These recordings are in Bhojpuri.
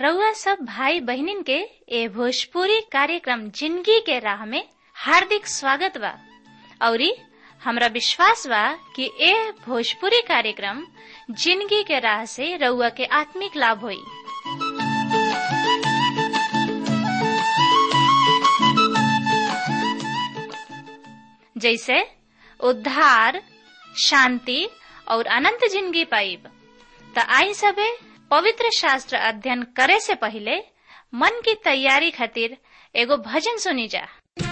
रउआ सब भाई बहनिन के ए भोजपुरी कार्यक्रम जिंदगी के राह में हार्दिक स्वागत बा औरी हमरा विश्वास बा कि ए भोजपुरी कार्यक्रम जिंदगी के राह से रउआ के आत्मिक लाभ होई जैसे उद्धार शांति और अनंत जिंदगी पाइब त आई सबे पवित्र शास्त्र अध्ययन करे से पहले मन की तैयारी खातिर एगो भजन सुनी जा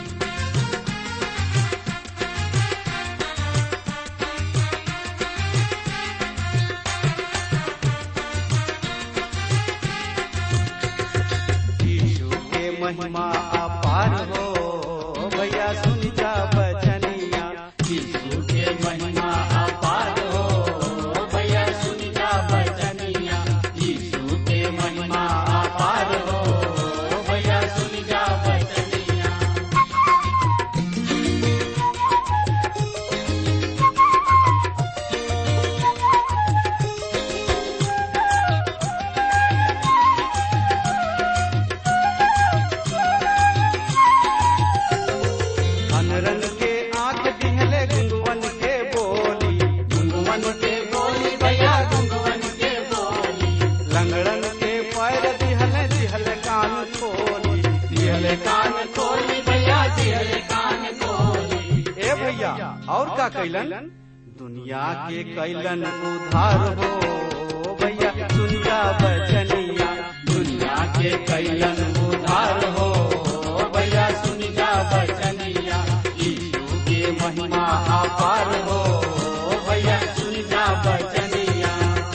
यीशु के महिमा अपार हो भैया सुन जा बचनिया यीशु के महिमा अपार हो भैया सुन जा बचनिया यीशु के महिमा अपार हो भैया सुन जा बचनिया अनरन के आंख दिहले गुंगवन के बोली गुंगवन के बोली भैया गुंगवन के बोली लंगड़न के पैर दिहले दिहले कान खोली दिहले कान खोली भैया दिहले कान खोली ए भैया और का कैलन दुनिया के कैलन उधार हो भैया दुनिया बचनिया दुनिया के कैलन उधार हो भैया सुन जा बचनिया यीशु के महिमा अपार हो भैया सुन जा बचनिया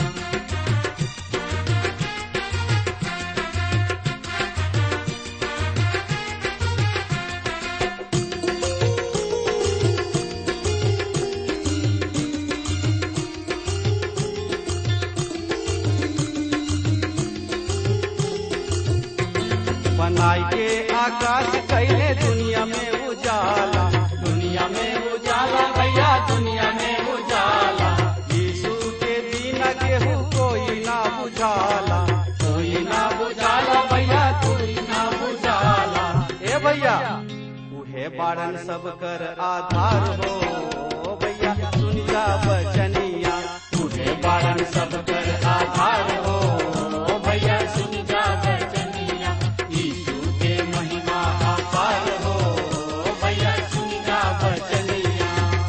बनाई के आकाश कैले दुनिया में उजाला दुनिया में उजाला भैया दुनिया में उजाला यीशु के बिना केहू कोई ना बुझाला कोई ना बुझाला भैया कोई ना बुझाला ए भैया उहे बारन सब कर आधार हो भैया सुन जा बचनिया उहे बारन सब कर आधार हो भैया सुन जा बचनिया यीशु के महिमा अपार हो भैया सुन जा बचनिया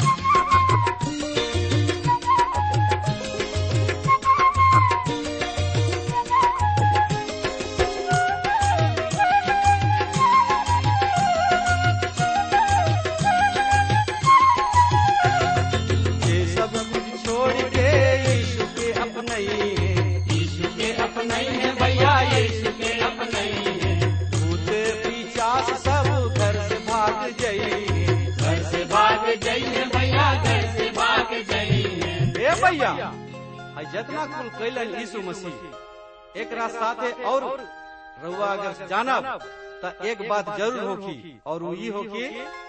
ये सब कुछ छोड़ के यीशु के अपने यीशु के अपने है भैया यीशु के अपने भूत पिचास सब घर से भाग जाइए घर से भाग जाइए भैया घर से भाग जाइए ए भैया आ जितना कुल कैलन यीशु मसीह एक साथे और रउआ अगर जानब त एक बात जरूर होखी और वो ई होखी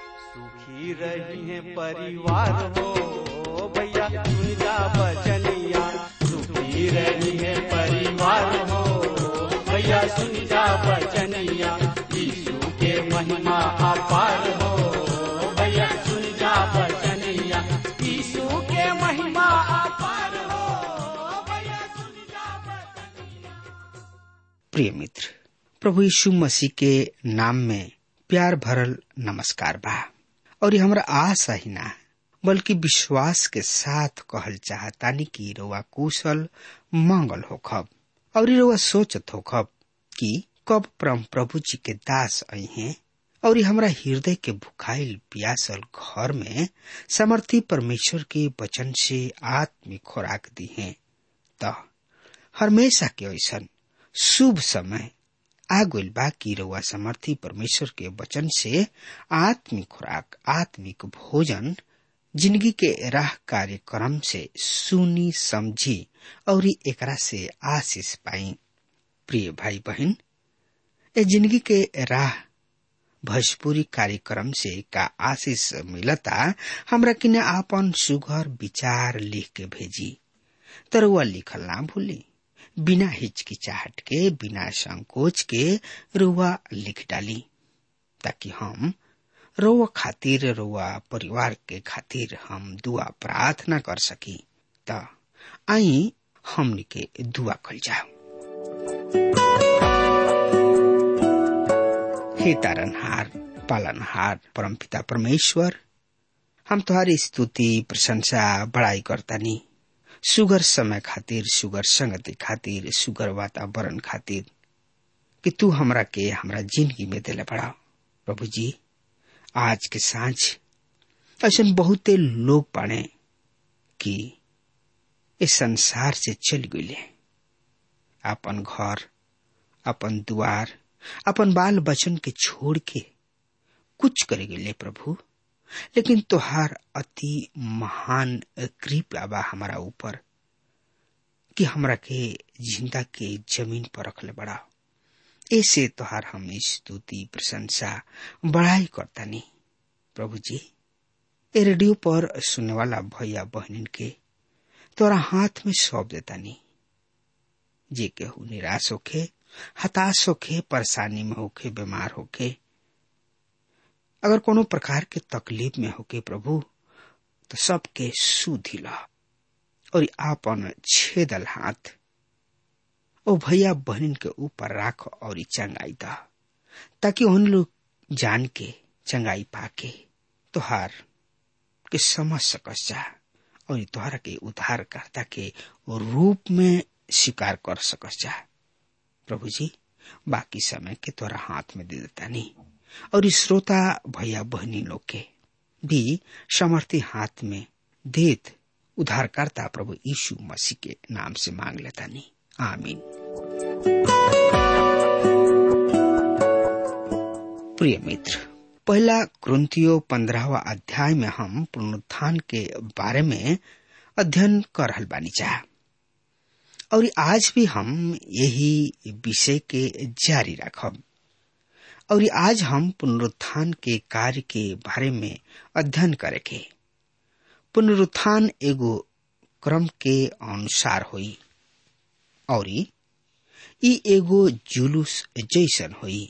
सुखी रही है परिवार हो भैया सुन जा बचनिया सुखी रही है परिवार हो भैया सुन जा बचनिया यीशु के महिमा अपार हो भैया सुन जा बचनिया यीशु के महिमा अपार हो भैया सुन जा बचनिया प्रिय मित्र प्रभु यीशु मसीह के नाम में प्यार भरल नमस्कार बा और ये हमरा आशा ही ना बल्कि विश्वास के साथ कहल चाहतानी कि रउआ कुशल मंगल होखब और ये रउआ सोचत होखब कि कब परम प्रभु जी के दास आई हैं और ये हमरा हृदय के भुखाइल प्यासल घर में समर्थी परमेश्वर के वचन से आत्मिक खुराक दी हैं त हमेशा के ऐसन शुभ समय आ गइल बा कि रउआ समर्थी परमेश्वर के वचन से आत्मिक खुराक आत्मिक भोजन जिंदगी के राह कार्यक्रम से सुनी समझी और एकरा से आशीष पाई प्रिय भाई बहन ए जिंदगी के राह भोजपुरी कार्यक्रम से का आशीष मिलता हमरा किने आपन सुघर विचार लिख के भेजी तरुआ लिखल ना भूली बिना हिचकिचाहट के बिना संकोच के रुआ लिख डाली ताकि हम रोवा खातिर रोवा परिवार के खातिर हम दुआ प्रार्थना कर सकी त आई हमनी के दुआ कल जाओ हे तारनहार पालनहार परमपिता परमेश्वर हम तुम्हारी स्तुति प्रशंसा बड़ाई करतानी सुगर समय खातिर सुगर संगति खातिर सुगर वातावरण खातिर कि तू हमरा के हमरा जिंदगी में दिले बड़ा प्रभु जी आज के सांझ ऐसा बहुते लोग पाने कि इस संसार से चल गए अपन घर अपन द्वार अपन बाल बचन के छोड़ के कुछ करे गए प्रभु लेकिन तोहार अति महान कृपा बा हमारा ऊपर कि हमरा के जिंदा के जमीन पर रखले बड़ा ऐसे तोहार हम स्तुति प्रशंसा बड़ाई करता नहीं प्रभु जी ए रेडियो पर सुनने वाला भैया बहनिन के तोरा हाथ में सौंप देता नहीं जे केहू निराश होखे हताश होखे परेशानी में होखे बीमार होखे अगर कोनो प्रकार के तकलीफ में होके प्रभु तो सबके सुधिला और आपन छेदल हाथ ओ भैया बहन के ऊपर राख और चंगाई दा ताकि उन लोग जान के चंगाई पाके तुहार के समझ सकस जा और तुहारा के उद्धार करता के रूप में स्वीकार कर सकस जा प्रभु जी बाकी समय के तोरा हाथ में दे देता नहीं और इस श्रोता भैया बहनी लोग के भी समर्थी हाथ में देत उद्धारकर्ता प्रभु यीशु मसीह के नाम से मांग लेता नहीं आमीन प्रिय मित्र पहला क्रंथियो पंद्रहवा अध्याय में हम पुनरुत्थान के बारे में अध्ययन कर रहल बानी चाह और आज भी हम यही विषय के जारी रखब और आज हम पुनरुत्थान के कार्य के बारे में अध्ययन करेंगे पुनरुत्थान एगो क्रम के अनुसार हुई और ई एगो जुलूस जैसन हुई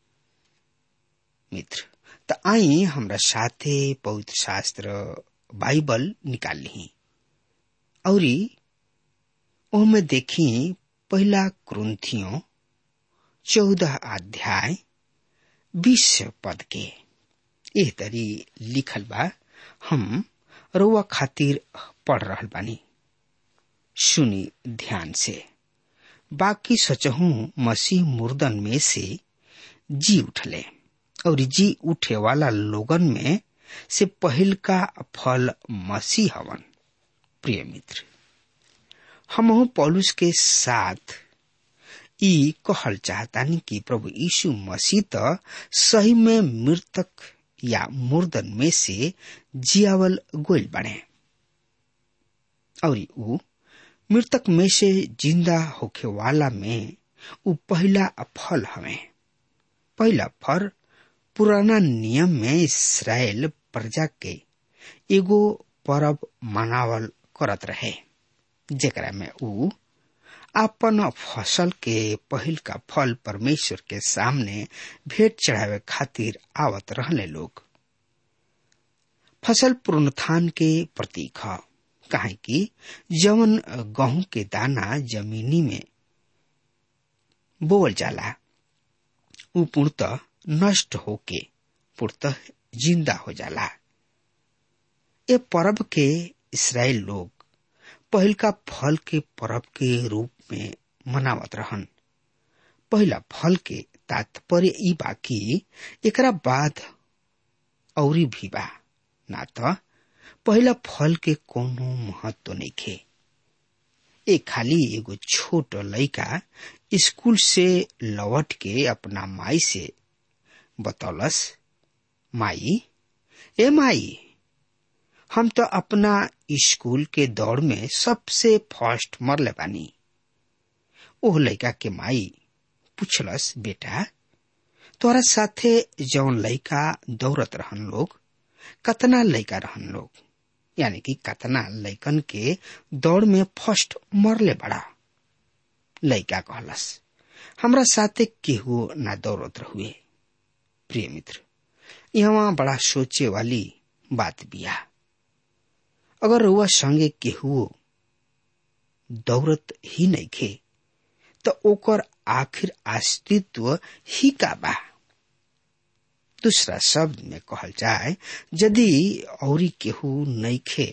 मित्र त आई हमरा साथे पवित्र शास्त्र बाइबल निकाल ली और ओमे देखी पहला क्रंथियों चौदह अध्याय बीस पद के एह तरी लिखल बा हम रउआ खातिर पढ़ रहल बानी सुनी ध्यान से बाकी सचहू मसीह मुर्दन में से जी उठले और जी उठे वाला लोगन में से पहल का फल मसीह हवन प्रिय मित्र हम पौलुस के साथ ई कहल चाहतानी कि प्रभु यीशु मसीह त सही में मृतक या मुर्दन में से जियावल गोइल बने और ऊ मृतक में से जिंदा होखे वाला में ऊ पहला फल हवे पहला फल पुराना नियम में इसराइल प्रजा के एगो परब मनावल करत रहे जेकरा में ऊ अपन फसल के पहिल का फल परमेश्वर के सामने भेंट चढ़ावे खातिर आवत रहले लोग फसल पुनरुत्थान के प्रतीक ह काहे कि जवन गेहूं के दाना जमीनी में बोवल जाला ऊ पूर्णतः नष्ट होके पूर्णतः जिंदा हो जाला ए पर्व के इसराइल लोग पहिल का फल के पर्व के रूप में मनावत रहन पहला फल के तात्पर्य ई बा कि एकरा बाद औरी भी बा ना त पहला फल के कोनो महत्व नहीं खे ए खाली एगो छोट लड़का स्कूल से लौट के अपना माई से बतौलस माई ए माई हम तो अपना स्कूल के दौड़ में सबसे फर्स्ट मरले बानी ओह लड़का के माई पूछलस बेटा तोरा साथे जौन लड़का दौड़त रहन लोग कतना लड़का रहन लोग यानी कि कतना लड़कन के दौड़ में फर्स्ट मरले बड़ा लइका कहलस हमरा साथे केहू ना दौड़त रहुए प्रिय मित्र यहाँ बड़ा सोचे वाली बात बिया अगर रुआ संगे केहू दौड़त ही नहीं खे तो ओकर आखिर अस्तित्व ही का बा दूसरा शब्द में कहल जाए यदि औरी केहू नहीं खे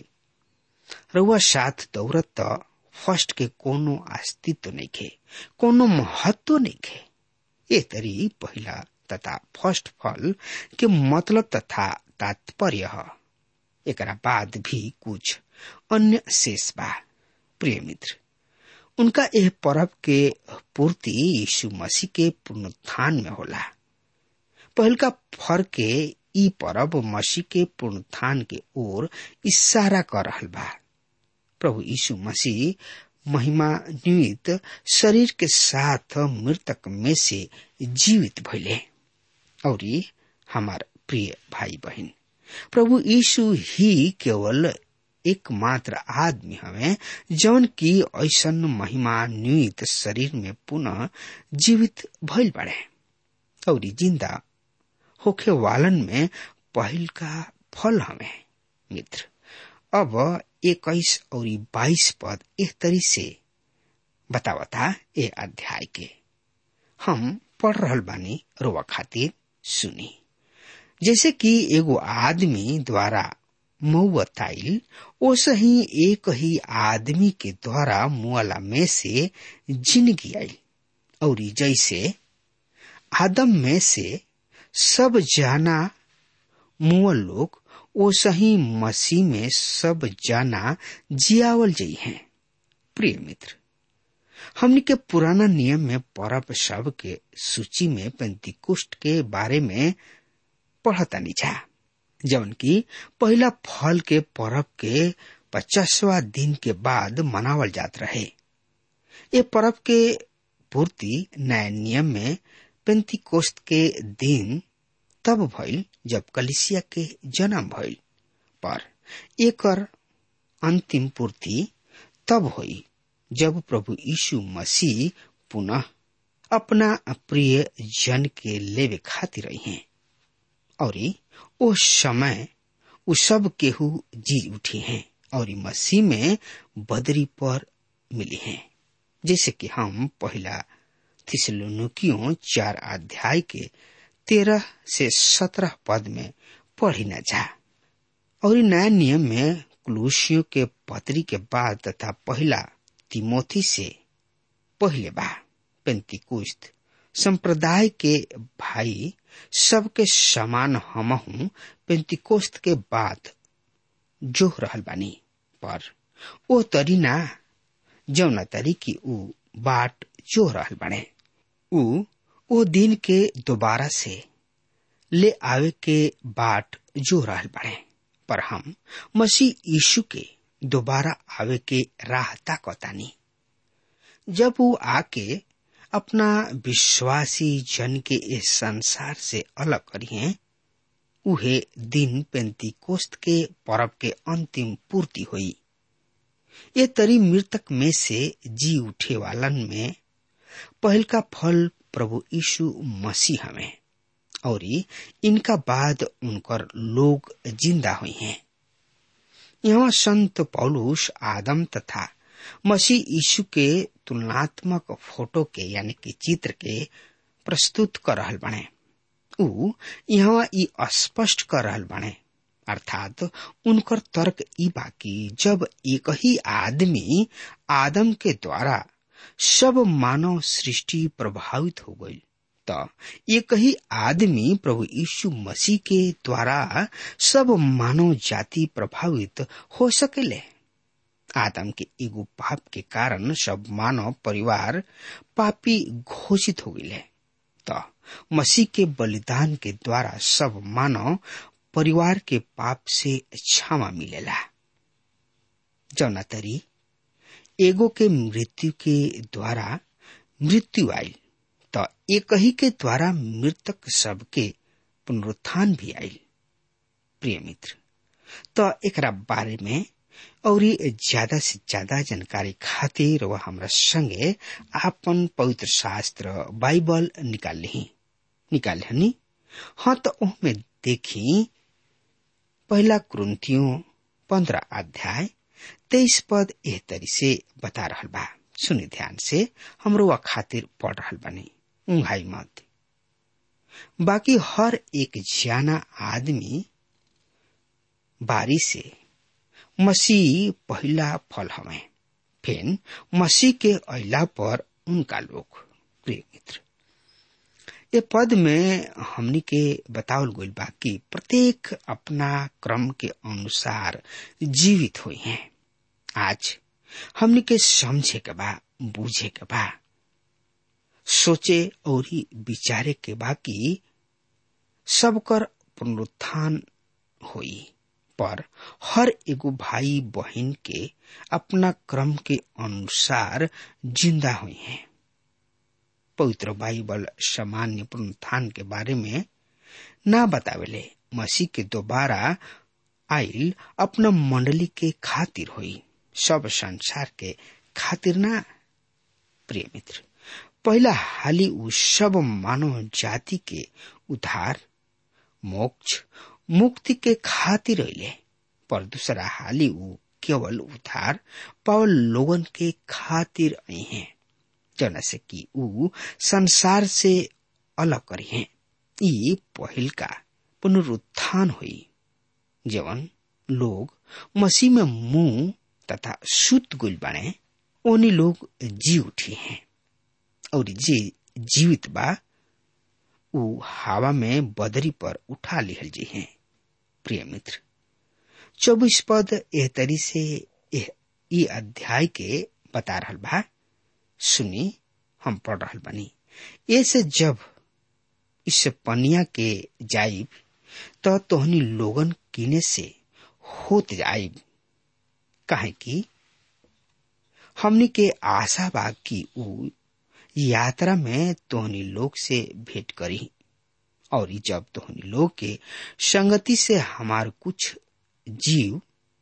रुआ साथ दौड़त तो फर्स्ट के कोनो अस्तित्व नहीं खे कोनो महत्व नहीं खे ये तरी पहला तथा फर्स्ट फल के मतलब तथा तात्पर्य है एकरा बाद भी कुछ अन्य शेष बा प्रिय मित्र उनका यह पर्व के पूर्ति यीशु मसीह के पुनरुत्थान में होला पहल का फर के ई पर्व मसीह के पुनरुत्थान के ओर इशारा कर रहल बा प्रभु यीशु मसीह महिमा निमित शरीर के साथ मृतक में से जीवित भइले और हमार प्रिय भाई बहन प्रभु यीशु ही केवल एकमात्र आदमी हवे जौन की ऐसन महिमान्वित शरीर में पुनः जीवित भइल बाड़े और जिंदा होखे वालन में पहल का फल हवे मित्र अब इक्कीस और बाईस पद एक तरी से बतावता ए अध्याय के हम पढ़ रहल बानी रोवा खातिर सुनी जैसे कि एगो आदमी द्वारा मऊताइल ओस ही एक ही आदमी के द्वारा मुआला में से जिंदगी आई और जैसे आदम में से सब जाना मुअल लोग ओ सही मसीह में सब जाना जियावल जई हैं प्रिय मित्र हमने के पुराना नियम में परब सब के सूची में पेंतिकुष्ट के बारे में पढ़ता निछा जवन की पहला फल के परब के पचासवा दिन के बाद मनावल जात रहे ये परब के पूर्ति नया नियम में पेंतिकोस्त के दिन तब भइल जब कलिसिया के जन्म भइल पर एकर अंतिम पूर्ति तब हुई जब प्रभु यीशु मसीह पुनः अपना प्रिय जन के लेवे खातिर रही हैं और ओ समय उ सब केहू जी उठी हैं और मसीह में बदरी पर मिली हैं जैसे कि हम पहला थिसलुनुकियों चार अध्याय के तेरह से सत्रह पद में पढ़ी न जा और नया नियम में कुलूसियों के पत्री के बाद तथा पहला तिमोथी से पहले बा पेंतिकुस्त संप्रदाय के भाई सबके समान हमहू पेंतिकोस्त के बाद जो रहल बानी पर ओ तरी ना जौना तरी की ऊ बाट जो रहल बाने ऊ ओ दिन के दोबारा से ले आवे के बाट जो रहल बाड़े पर हम मसीह यीशु के दोबारा आवे के राह ताकतानी जब वो आके अपना विश्वासी जन के इस संसार से अलग करिए उहे दिन पेंतिकोस्त के पर्व के अंतिम पूर्ति हुई ये तरी मृतक में से जी उठे वालन में पहल का फल प्रभु यीशु मसीह हमें और इनका बाद उनकर लोग जिंदा हुई हैं यहाँ संत पौलुस आदम तथा मसीह यीशु के तुलनात्मक फोटो के यानी कि चित्र के प्रस्तुत कर रहल बने उ यहाँ ई स्पष्ट कर रहल बने अर्थात उनकर तर्क ई बाकी जब एक ही आदमी आदम के द्वारा सब मानव सृष्टि प्रभावित हो गई तो एक ही आदमी प्रभु यीशु मसीह के द्वारा सब मानव जाति प्रभावित हो सकेले आदम के एगो पाप के कारण सब मानव परिवार पापी घोषित हो गए तो मसीह के बलिदान के द्वारा सब मानव परिवार के पाप से क्षमा मिलेला जौना तरी एगो के मृत्यु के द्वारा मृत्यु आई तो एक ही के द्वारा मृतक सब के पुनरुत्थान भी आई प्रिय मित्र तो एक बारे में और ये ज्यादा से ज्यादा जानकारी खातिर वह हमरा संगे आपन पवित्र शास्त्र बाइबल निकाल ली निकाल हनी हाँ तो ओहमे देखी पहला क्रंथियों पंद्रह अध्याय तेईस पद एह तरी से बता रहल बा सुनी ध्यान से हमरो वह खातिर पढ़ रहल बनी उंघाई मत बाकी हर एक जाना आदमी बारी से मसीह पहला फल हमें फिर मसीह के अला पर उनका लोग प्रिय मित्र ये पद में हमनी के बतावल गइल बा कि प्रत्येक अपना क्रम के अनुसार जीवित हुई हैं आज हमनी के समझे के बा बूझे के बा सोचे और ही विचारे के बा कि सबकर पुनरुत्थान हुई पर हर एगो भाई बहन के अपना क्रम के अनुसार जिंदा हुई हैं पवित्र बाइबल सामान्य पुनरुत्थान के बारे में ना बतावेले मसीह के दोबारा आइल अपना मंडली के खातिर हुई सब संसार के खातिर ना प्रिय मित्र पहला हाली उ सब मानव जाति के उद्धार मोक्ष मुक्ति के खातिर अले पर दूसरा हाली उ केवल उद्धार पावल लोगन के खातिर आई हैं जना से कि उ संसार से अलग करी हैं ई पहिल का पुनरुत्थान हुई जवन लोग मसीह में मुंह तथा सुत गुल बने ओनी लोग जी उठी हैं और जे जीवित बा उ हवा में बदरी पर उठा लिहल जी हैं प्रिय मित्र चौबीस पद एह तरी से ई अध्याय के बता रहल बा सुनी हम पढ़ रहल बनी ऐसे जब इस पनिया के जाइब तो तोहनी लोगन किने से होत जाइब काहे कि हमनी के आशा बा कि उ यात्रा में तोहनी लोग से भेंट करी और जब तोहनी लोग के संगति से हमार कुछ जीव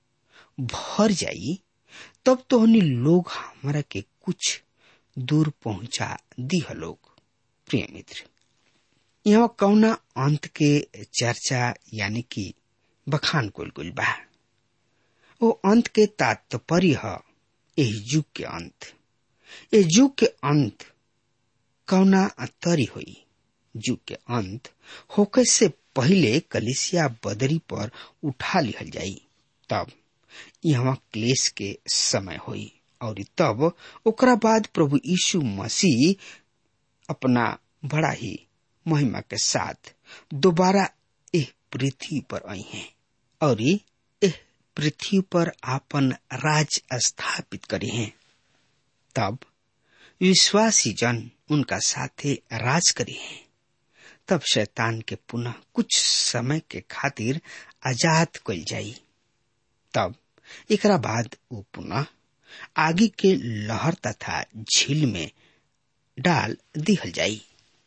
भर जाई तब तोहनी लोग हमारा के कुछ दूर पहुंचा दिह लोग प्रिय मित्र यहाँ कौना अंत के चर्चा यानी कि बखान कुल कुल बा वो अंत के तात्पर्य है यही युग के अंत ये युग के अंत कौना तरी हुई युग के अंत होके से पहले कलिसिया बदरी पर उठा लिहल जाई तब यहाँ क्लेश के समय हुई और तब ओकरा बाद प्रभु यीशु मसीह अपना बड़ा ही महिमा के साथ दोबारा एह पृथ्वी पर आई हैं और एह पृथ्वी पर आपन राज स्थापित करी हैं तब विश्वासी जन उनका साथे राज करी हैं तब शैतान के पुनः कुछ समय के खातिर आजाद कल जाई तब एकरा बाद वो पुनः आगे के लहर तथा झील में डाल दिहल जाई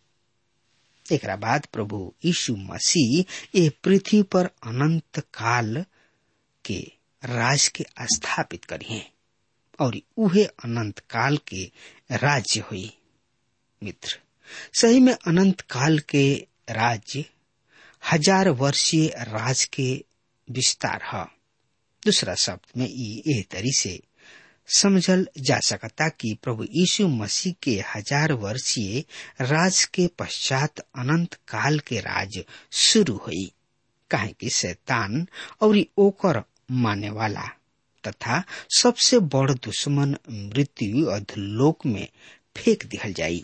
एकरा बाद प्रभु यीशु मसीह ये पृथ्वी पर अनंत काल के राज के स्थापित करिए और उहे अनंत काल के राज्य हुई मित्र सही में अनंत काल के राज्य हजार वर्षीय राज के विस्तार है दूसरा शब्द में ये तरी से समझल जा सकता कि प्रभु यीशु मसीह के हजार वर्षीय राज के पश्चात अनंत काल के राज शुरू हुई काहे कि शैतान और ओकर माने वाला तथा सबसे बड़ दुश्मन मृत्यु अधलोक में फेंक दिहल जाई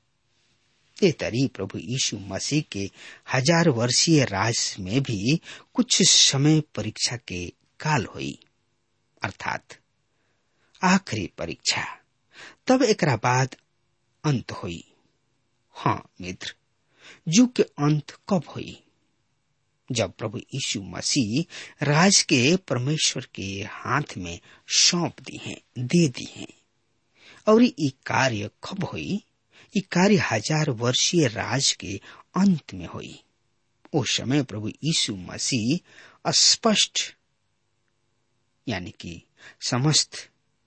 ए तरी प्रभु यीशु मसीह के हजार वर्षीय राज में भी कुछ समय परीक्षा के काल हुई अर्थात आखिरी परीक्षा तब एकरा बाद अंत हुई हाँ मित्र युग के अंत कब हुई जब प्रभु यीशु मसीह राज के परमेश्वर के हाथ में सौंप दी हैं दे दी हैं और ये कार्य कब हुई ये कार्य हजार वर्षीय राज के अंत में हुई उस समय प्रभु यीशु मसीह स्पष्ट यानी कि समस्त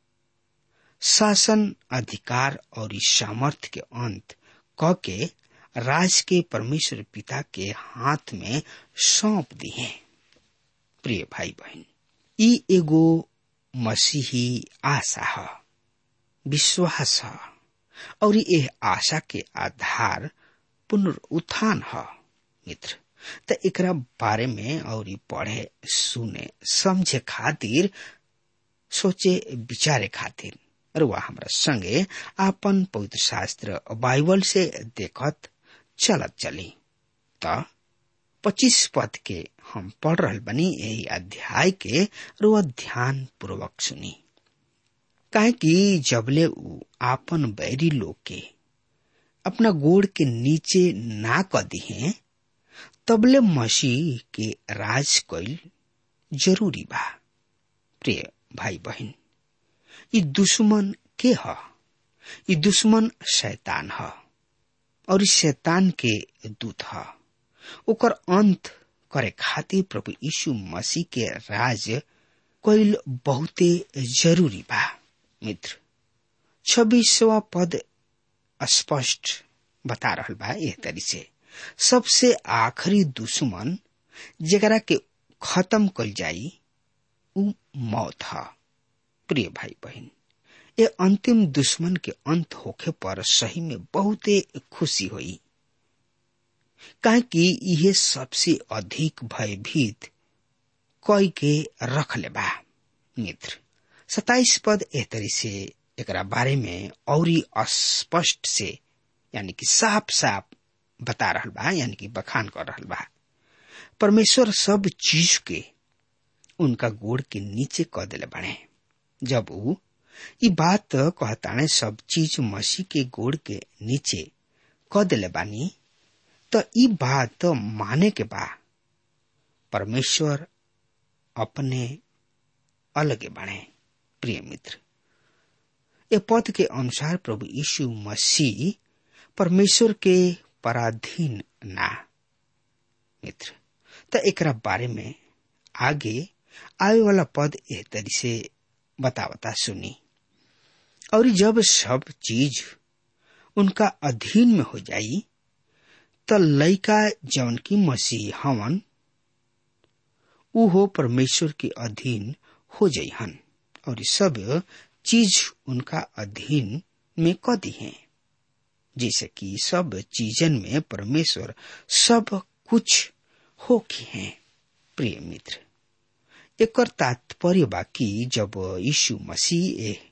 शासन अधिकार और इस सामर्थ्य के अंत क के राज के परमेश्वर पिता के हाथ में सौंप दिए प्रिय भाई बहन ई एगो मसीही आशा है विश्वास है और यह आशा के आधार पुनरुत्थान है मित्र त एकरा बारे में और पढ़े सुने समझे खातिर सोचे विचारे खातिर रुआ हमरा संगे आपन पवित्र शास्त्र बाइबल से देखत चलत चली त पच्चीस पद के हम पढ़ रहल बनी यही अध्याय के रुआ ध्यान पूर्वक सुनी काहे कि जबले उ आपन बैरी लोग के अपना गोड़ के नीचे ना क दिहे तबले मसीह के राज कैल जरूरी बा प्रिय भाई बहन ई दुश्मन के ह ई दुश्मन शैतान ह और इस शैतान के दूत ह ओकर अंत करे खातिर प्रभु यीशु मसीह के राज कैल बहुते जरूरी बा मित्र छब्बीसवा पद स्पष्ट बता रहल बा एह तरी से सबसे आखिरी दुश्मन जेकरा के खत्म कल जाई उ मौत ह प्रिय भाई बहन ये अंतिम दुश्मन के अंत होखे पर सही में बहुते खुशी हुई काहे कि यह सबसे अधिक भयभीत कई के रख ले बा मित्र सताइस पद एह तरी से एकरा बारे में और स्पष्ट से यानी कि साफ साफ बता रहल बा यानी कि बखान कर रहल बा परमेश्वर सब चीज के उनका गोड़ के नीचे क दिले बने जब उ ई बात कहताने सब चीज मसीह के गोड़ के नीचे क दिले बानी त ई बात माने के बा परमेश्वर अपने अलगे बने प्रिय मित्र ये पद के अनुसार प्रभु यीशु मसीह परमेश्वर के पराधीन ना मित्र त एकरा बारे में आगे आवे वाला पद एह तरी से बतावता सुनी और जब सब चीज उनका अधीन में हो जाई त लइका जवन की मसीह हवन उहो परमेश्वर के अधीन हो जाइहन और सब चीज उनका अधीन में क दी है जैसे कि सब चीजन में परमेश्वर सब कुछ हो की है प्रिय मित्र एक तात्पर्य बाकी जब यीशु मसीह ए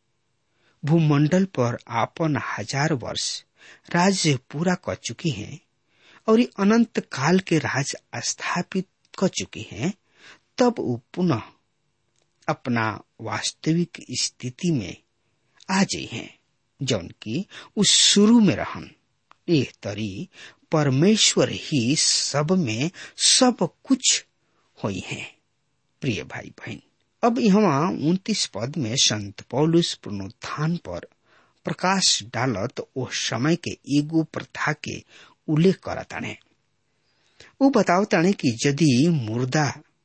भूमंडल पर आपन हजार वर्ष राज्य पूरा कर चुकी हैं और अनंत काल के राज स्थापित कर चुकी हैं तब वो पुनः अपना वास्तविक स्थिति में आ जाई हैं जौन की उस शुरू में रहन एह तरी परमेश्वर ही सब में सब कुछ हुई है प्रिय भाई बहन अब यहाँ उन्तीस पद में संत पौलुस पुनरुत्थान पर प्रकाश डालत ओ समय के एगो प्रथा के उल्लेख करताने वो बतावताने कि यदि मुर्दा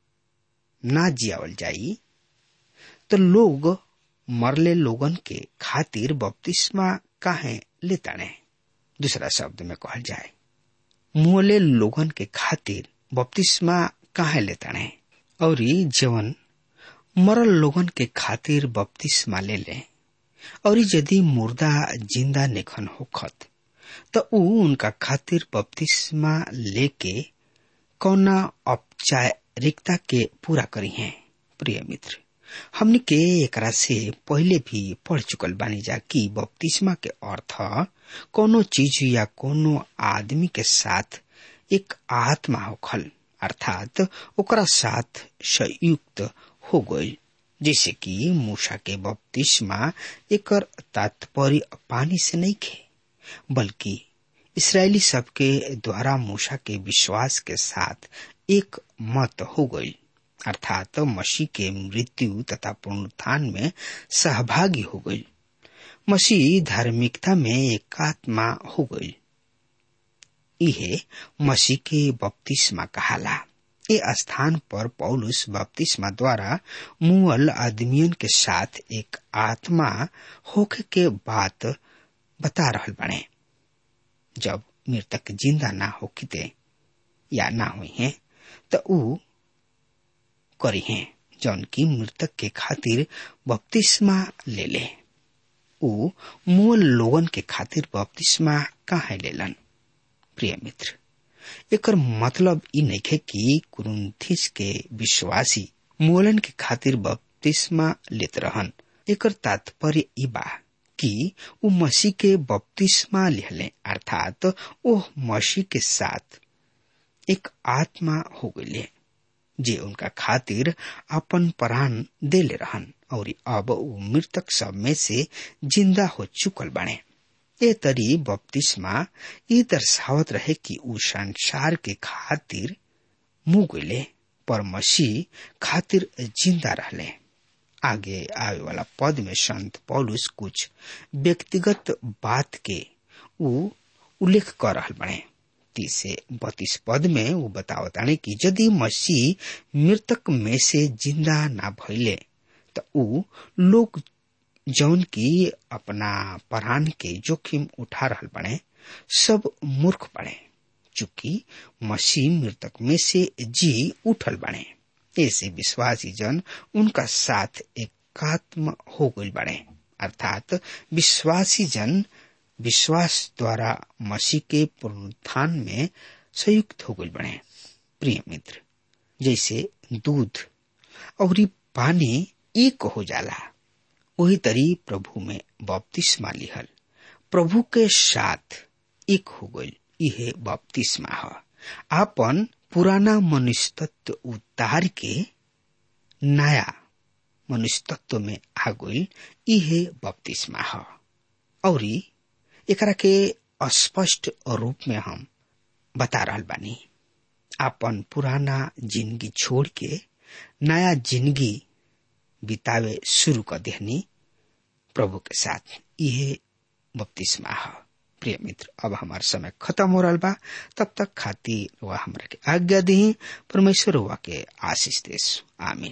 ना जियावल जाई तो लोग मरले लोगन के खातिर बपतिस्मा काहे लेताने दूसरा शब्द में कहल जाए मुहले लोगन के खातिर बपतिस्मा काहे लेताने और जवन मरल लोगन के खातिर बपतिस्मा ले ले और यदि मुर्दा जिंदा निखन होखत तो ऊ उनका खातिर बपतिस्मा लेके कौना औपचारिकता के पूरा करी है प्रिय मित्र हमने के एकरा से पहले भी पढ़ चुकल बानी जा कि बपतिस्मा के अर्थ कोनो चीज या कोनो आदमी के साथ एक आत्मा होखल अर्थात ओकरा साथ संयुक्त हो गई जैसे कि मूसा के बपतिस्मा एकर तात्पर्य पानी से नहीं खे बल्कि इसराइली सबके द्वारा मूसा के विश्वास के साथ एक मत हो गई अर्थात मसीह के मृत्यु तथा पुनरुत्थान में सहभागी हो गई मसीह धार्मिकता में एकात्मा हो गई इहे मसीह के बपतिस्मा कहाला ए स्थान पर पौलुस बपतिस्मा द्वारा मुअल आदमियन के साथ एक आत्मा होखे के बात बता रहल बने जब मृतक जिंदा ना होखिते या ना हुई हैं तो ऊ करी हैं जौन की मृतक के खातिर बपतिस्मा ले ले ऊ मूल लोगन के खातिर बपतिस्मा काहे लेलन प्रिय मित्र एकर मतलब ई नइखे कि कुरुंथिस के विश्वासी मोलन के खातिर बपतिस्मा लेत रहन एकर तात्पर्य ई बा कि ऊ मसीह के बपतिस्मा लिहले अर्थात ओह मसीह के साथ एक आत्मा हो गईले जे उनका खातिर अपन प्राण देले रहन और अब ऊ मृतक सब में से जिंदा हो चुकल बने ए तरी बपतिस्मा ये दर्शावत रहे कि ऊ संसार के खातिर मुँह गईले पर मसीह खातिर जिंदा रहले आगे आवे वाला पद में संत पौलुस कुछ व्यक्तिगत बात के ऊ उल्लेख कर रहल बने तीस से बत्तीस पद में वो बतावताने कि यदि मसीह मृतक में से जिंदा ना भइले तो ऊ लोग जौन की अपना प्राण के जोखिम उठा रहल बने सब मूर्ख बने चूंकि मसीह मृतक में से जी उठल बने ऐसे विश्वासी जन उनका साथ एकात्म हो गई बने अर्थात विश्वासी जन विश्वास द्वारा मसीह के पुनरुत्थान में संयुक्त हो गई बने प्रिय मित्र जैसे दूध और पानी एक हो जाला वही तरी प्रभु में बपतिस्मा लिहल प्रभु के साथ एक हो गई यह बपतिस्मा है आपन पुराना मनुष्य तत्व उतार के नया मनुष्य तत्व में आ गई यह बपतिस्मा है और एकरा के स्पष्ट रूप में हम बता रहा बानी आपन पुराना जिंदगी छोड़ के नया जिंदगी बितावे शुरू कर देहनी प्रभु के साथ यह बपतिस्मा है प्रिय मित्र अब हमार समय खत्म हो रहा बा तब तक खातिर वह हमरा के आज्ञा दी परमेश्वर हुआ के आशीष देश आमीन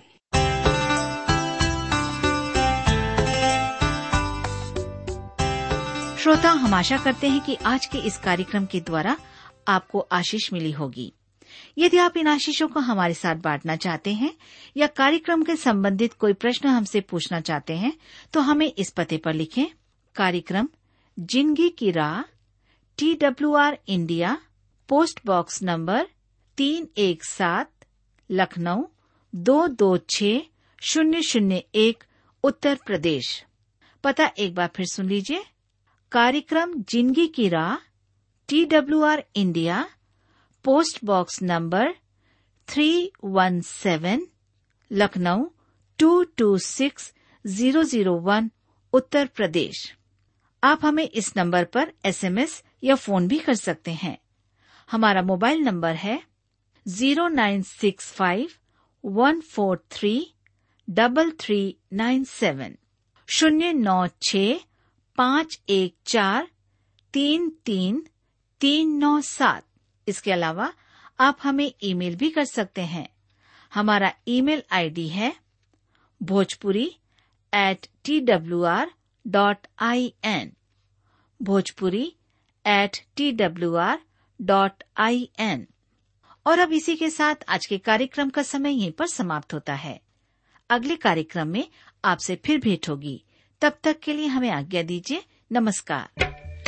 श्रोता हम आशा करते हैं कि आज के इस कार्यक्रम के द्वारा आपको आशीष मिली होगी यदि आप इन आशीषों को हमारे साथ बांटना चाहते हैं या कार्यक्रम के संबंधित कोई प्रश्न हमसे पूछना चाहते हैं तो हमें इस पते पर लिखें कार्यक्रम जिंदगी की राह T W R India post box number तीन एक सात लखनऊ दो दो छ शून्य शून्य एक उत्तर प्रदेश पता एक बार फिर सुन लीजिए कार्यक्रम जिंदगी की राह T W R India post box number three one seven Lucknow two two six zero zero one Uttar Pradesh आप हमें इस नंबर पर एसएमएस या फोन भी कर सकते हैं हमारा मोबाइल नंबर है zero nine six five one four three double three nine seven शून्य नौ छ पाँच एक चार तीन तीन तीन नौ सात इसके अलावा आप हमें ईमेल भी कर सकते हैं हमारा ईमेल आईडी है Bhojpuri at T W R dot I N Bhojpuri at T W R dot I N और अब इसी के साथ आज के कार्यक्रम का समय यहीं पर समाप्त होता है अगले कार्यक्रम में आपसे फिर भेंट होगी तब तक के लिए हमें आज्ञा दीजिए नमस्कार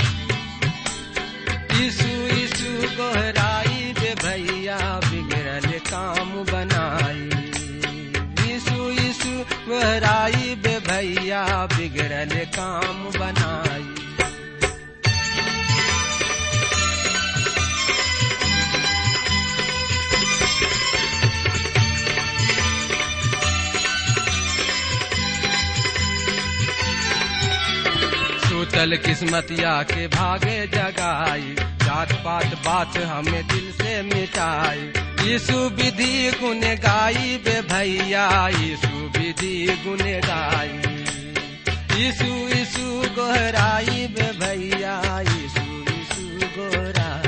यीशु यीशु गोहराई बे भैया बिगड़ल काम बनाई यीशु यीशु गोहराई बे भैया बिगड़ल काम बनाई सूतल किस्मतिया के भागे जगाई जात पात बात हमें दिल से मिटाई यीशु विधि गुण गाई बे भैया यीशु विधि गुण गाई यीशु यीशु गोहराई बे भैया यीशु यीशु गोहराई